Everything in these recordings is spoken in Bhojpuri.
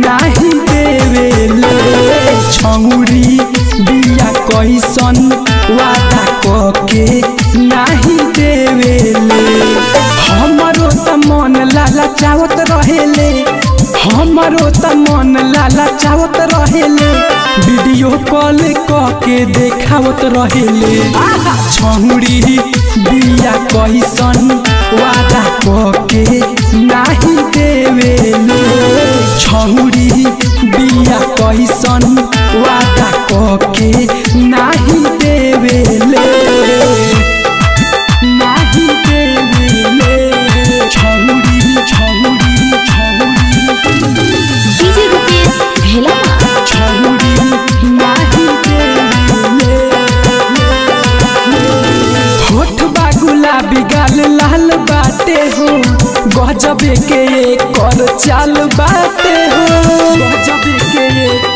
नाही देवेले छौरी बिया कैसन वादा कके नाही देवेले हमरो त मन लाला चावत रहेले हमरो त मन लाला चावत रहेले वीडियो कॉल कके देखावत रहेले छौरी बिया कैसन वादा कके नाही देवेले छौरी बिया कैसन वादा कके नाही देवेले नाही देवेले छौरी छौरी छौरी डीजे रुपेश भेला छौरी नाही देवेले होठ बा गुलाबी गाल लाल बाटे हो गजबे के कर चाल बाटे हो गजबे के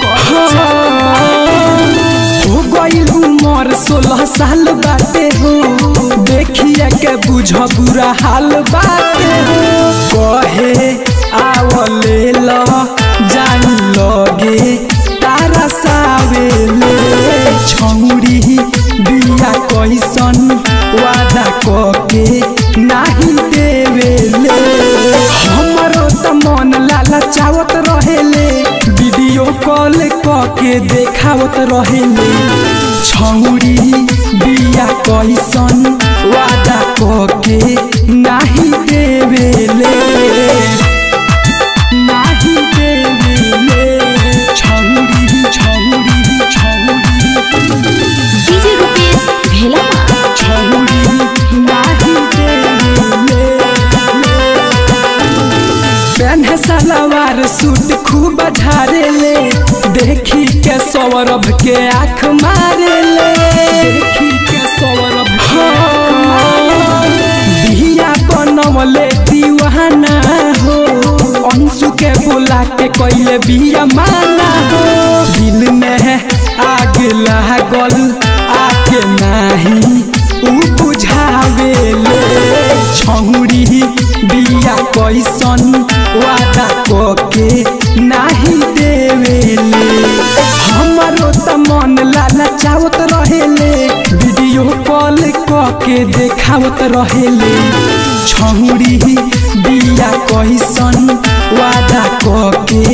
हो गइल उमर सोलह साल बाटे हो देखिए के बुझ बुरा हाल बाटे हो कहे आवले ल जान लगे तारा सावेले छौरी बिया कैसन वादा कके नाही देवेले हमरो त मन लाला चावत रहेले वीडियो कॉल कके देखावत रहेले छौरी बिया कैसन वादा कके नाही देवेले नाही देवेले छौरी छौरी छौरी डीजे रुपेश भेला छौरी नाही देवेले पेन्हे सलवार सूट खूब झारेले देखी के सौरभ के आँख मारेले देखी के सौरभ के बिया बनवले दीवाना हो अंशु के बुला के कैले बिया माना हो दिल में आग लागल आके नाही उ बुझावेले छौरी बिया कैसन वादा कके नाही देवेले हमरो त मन लाला चावत रहेले वीडियो कॉल कके देखावत रहेले छौरी बिया कैसन वादा कके